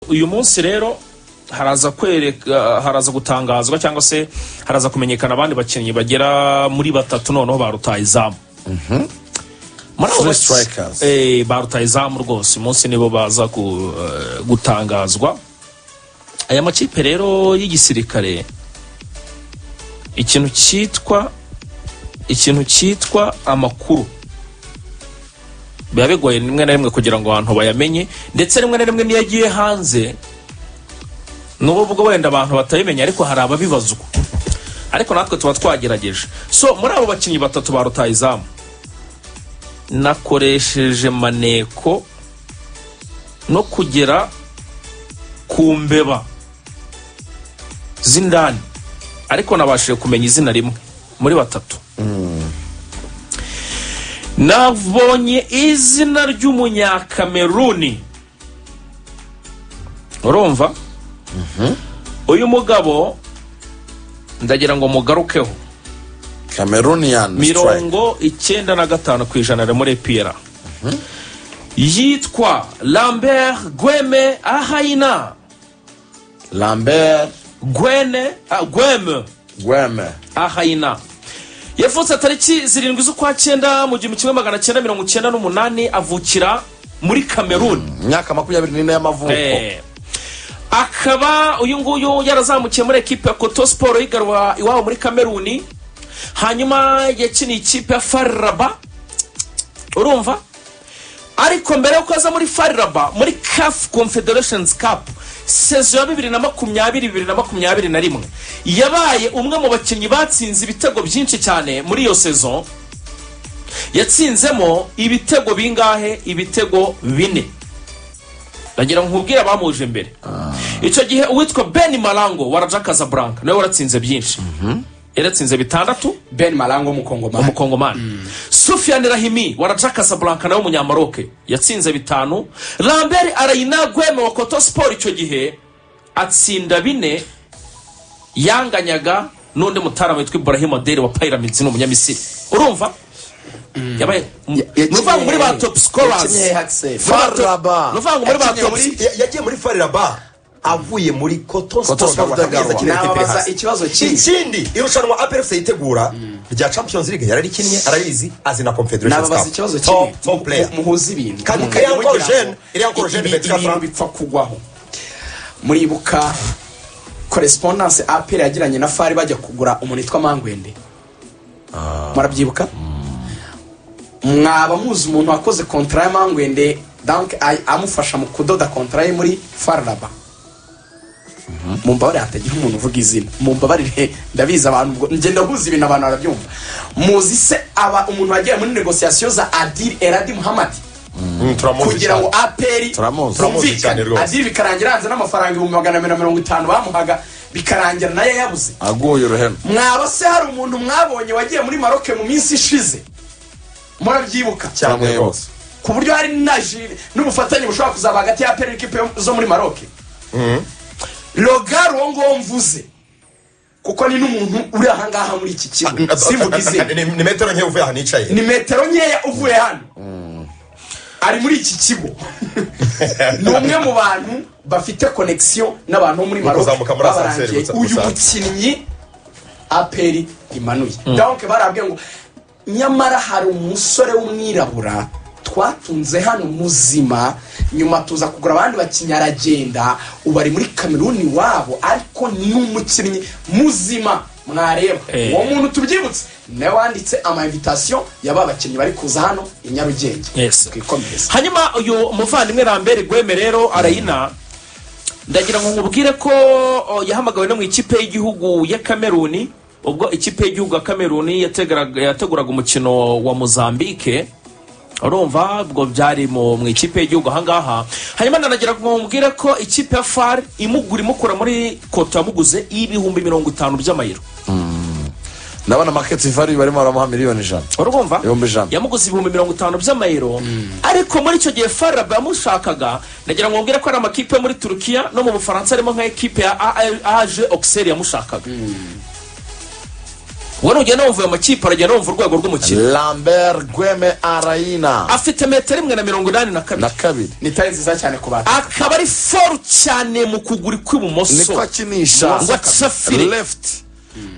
uyu munsi rero haraza kwereka haraza gutangazwa cyangwa se haraza kumenyekana abandi bakinnyi bagera muri batatu noneho ba rutayizamu muri abo Three baki- strikers. eh, ba rutayizamu rwose uyu munsi nibo baza gu- eh, gutangazwa aya makipe rero y'igisirikare ikintu cyitwa ikintu cyitwa amakuru biba bigoye rimwe na rimwe kugira ngo abantu bayamenye ndetse rimwe na rimwe n'iyo agiye hanze nubwo wenda abantu batabimenya ariko hari ababibazwa ariko natwe tuba twagerageje so muri abo bakinnyi batatu ba rutayizamu nakoresheje maneko no kugera ku mbeba z'indani ariko nabashije kumenya izina rimwe muri batatu nabonye izina ry'umunyakameruni urumva uyu mugabo ndagira ngo mugarukeho cameroonian strike mirongo icyenda na gatanu ku ijana ari muri epiyera yitwa lambert gweme ahayina lambert gwene ah, gweme gweme ahayina yavutse tariki zirindwi z'ukwa cyenda mu gihumbi kimwe magana cyenda mirongo icyenda n'umunani avukira muri kameruni imyaka makumyabiri n'ine y'amavuko Eh, akaba uyu nguyu yarazamukiye muri ekipe ya koto siporo yigarura iwabo muri kameruni hanyuma yakiniye ikipe ya fariraba urumva ariko mbere y'uko aza muri fariraba muri kafu confederations cup sezo ya bibiri na makumyabiri bibiri na makumyabiri na rimwe yabaye umwe mu bakinnyi batsinze ibitego byinshi cyane muri iyo sezo yatsinzemo ibitego bingahe ibitego bine ndagira ngo nkubwire abamuje mbere icyo gihe uwitwa ben marango wa raja casablanca nawe waratsinze byinshi yaratsinze bitandatu ben marango w'umukongomani umukongomani sufiyani rahimi wa raja casablanca nawe w'umunyamaroke yatsinze bitanu lambert arayina gweme wa koto siporo icyo gihe atsinda bine yanganyaga n'undi mutarama witwa ibrahim adeli wa pyramids ni umunyamisiri urumva yabaye ni ukuvuga ngo muri ba top scorers Faraba. ni ukuvuga ngo muri ba Yakinnye top muri- ya- yagiye muri fariraba avuye muri koto Koto Sport, Sport agarura Gagarwa. Kaminuza Kigali Nababaza Peterhasi. ikibazo kindi. ikindi irushanwa aperefusi yitegura rya champions league yararikinnye arabizi azi na confederation nababaza ikibazo top kimwe top player Mu- muhuza ibintu Kandi Mukagira iriya ngo Gorgen, iriya Gorgen ibi- Betika ibintu Frank. bipfa kugwaho muribuka korespondanse apr yagiranye na fari bajya kugura umuntu witwa mangwende murabyibuka mwaba muzi umuntu wakoze kontara ya mangwende danke ay- amufasha mu kudoda kontara ye muri fararaba mumbabarire hatagira umuntu uvuga izina mumbabarire ndabizi abantu ubwo njye ndahuza ibintu abantu barabyumva muzi se aba umuntu wagera muri negosiyasiyo za adil eradi muhamadi Mm, turamuzi kugira ngo cyane. aperi Turamuzi. Turamuzi cyane rwose. adil bikarangira hanze n'amafaranga ibihumbi magana abiri na mirongo itanu bamuhaga bikarangira nayo yabuze aguye uruhenu mwaba se hari umuntu mwabonye wagiye muri maroke mu minsi ishize murabyibuka cyane Cyane rwose ku buryo hari na ji- n'ubufatanye bushobora kuzaba hagati ya aperi n'ikipe zo muri maroke rogar uwo nguwo mvuze kuko ni n'umuntu uri ahangaha muri iki kigo simvuga izina Ni- ni metero nke uvuye aha nicaye ni metero nkeya uvuye hano ari muri iki kigo ni umwe mu bantu bafite konegisiyo n'abantu bo muri maroc kuzamuka muri asanseri babarangiye gusa- uyu gusa. mukinnyi aperi imanuye donc barabwiye ngo nyamara hari umusore w'umwirabura twatunze hano muzima nyuma tuza kugura abandi bakinnyi aragenda ubu ari muri kameruni wabo ariko ni umukinnyi muzima mwareba Eh. uwo muntu tubyibutse nawe wanditse amainvitation y'aba bakinnyi bari kuza hano i nyarugenge Yes. twikomereze hanyuma uyu muvandimwe lambert gweme rero arayina ndagira ngo nkubwire ko o, yahamagawe no mu ikipe y'igihugu ya kameruni ubwo ikipe y'igihugu ya kameruni yategaraga- yateguraga umukino wa mozambique urumva ubwo byari mu mu ikipe y'igihugu ahangaha hanyuma ndanagira ngo nkubwire ko ikipe ya far imugura imukura muri koto yamuguze y'ibihumbi mirongo itanu by'amayero ndabona maketi vari barimo baramuha miliyoni ijana urumva Ibihumbi ijana. yamuguze ibihumbi mirongo itanu by'amayero ariko muri icyo gihe farab yamushakaga ndagira ngo mbwire ko ari amakipe yo muri turukiya no mu bufaransa harimo nka ekipe ya AR AG auxerre yamushakaga ubwo nugenda wumva ayo makipe aragenda wumva urwego rw'umukino lambert gweme arayina afite metero imwe na mirongo inani na kabiri na kabiri ni tari nziza cyane ku bantu akaba ari foru cyane mu kuguru niko kw'ibumoso akinisha ngo acafire left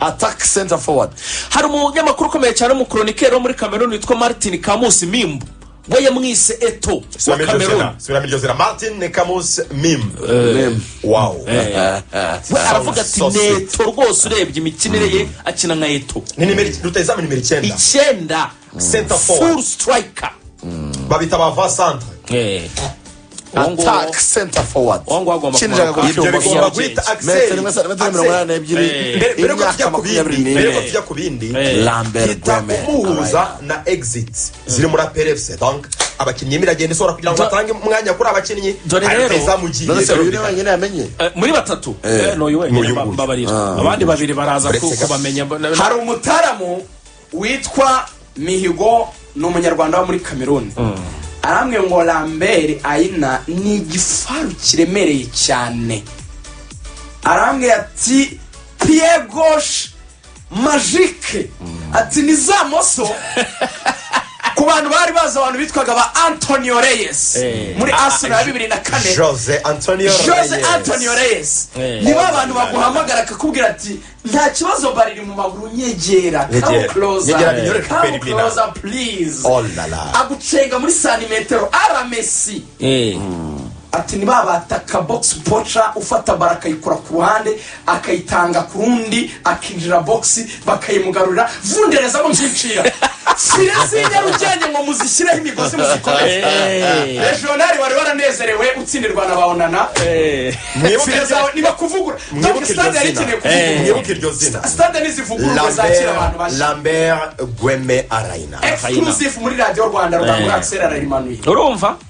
attack center forward hari umunyamakuru ukomeye cyane w'umukoronike wo muri kameruni witwa martin kamusi mimbu we yamwise eto wa kameruni sura miryo zina martin ni kamusi mim Mim. wawu we aravuga ati Sauce. neto rwose urebye imikinire ye akina nka eto ni nimero rutayizamu nimero icyenda icyenda Center forward. furu sitirayika babita ba vasantre uwo nguwo- attack center forward uwo nguwo agomba kinjira kumanuka. ku cyuma ibyo bigomba Nyarugenge. guhita metero imwe akiseri sa- metero mirongo inani n'ebyiri mbere mbere yuko tujya imyaka ku makumyabiri bindi mbere yuko n'ine tujya ku bindi Eh. lambert kita gweme kumuhuza na exit ziri muri aperefuse donc abakinnyi iragenda isohora kugira ngo Do- batange umwanya kuri abakinnyi Dore rero- none se uyu ni rutayizamugiye wenyine yamenye Eh, muri batatu Eh, n'uyu N'uyu wenyine nguyu. mbabarira abandi babiri baraza ku- Uretse ga- kubamenya na- na- hari umutaramu witwa mihigo ni umunyarwanda wo muri kameruni aramwe ngo lambert ayina ni igifaru kiremereye cyane arambwira ati piye goshe majike ati ni za moso ku bantu bari bazi abantu bitwaga ba antonio reyes Eh. muri arsenal ya bibiri na kane jose antonio jose Reyes. antonio reyes Eh. ni ba bantu baguhamagara akakubwira ati nta kibazo bariri mu maguru nyegera come Nyegera. Nyegera, binyore closer come Perimina." closer please Oh la la. agucenga muri santimetero ara messi Eh. ati ni ba bataka box poca ufata bara akayikura ku ruhande akayitanga ku rundi akinjira box bakayimugarurira vunderezamo byicira fire z'inyarugenge ngo muzishyireho imigozi muzikomeze Eh. regionali wari waranezerewe utsindirwa na baonana Eh. Mwibuke fire zawe iryo- niba kuvugura mwibuke Donc, iryo stade yari zina. ikeneye kuvugurura mwibuke iryo zina stade nizivugururwa zakira abantu lambert bashya lambert gweme arayina exclusive muri radiyo rwanda rwa Eh. muri akiseri ararimanuye urumva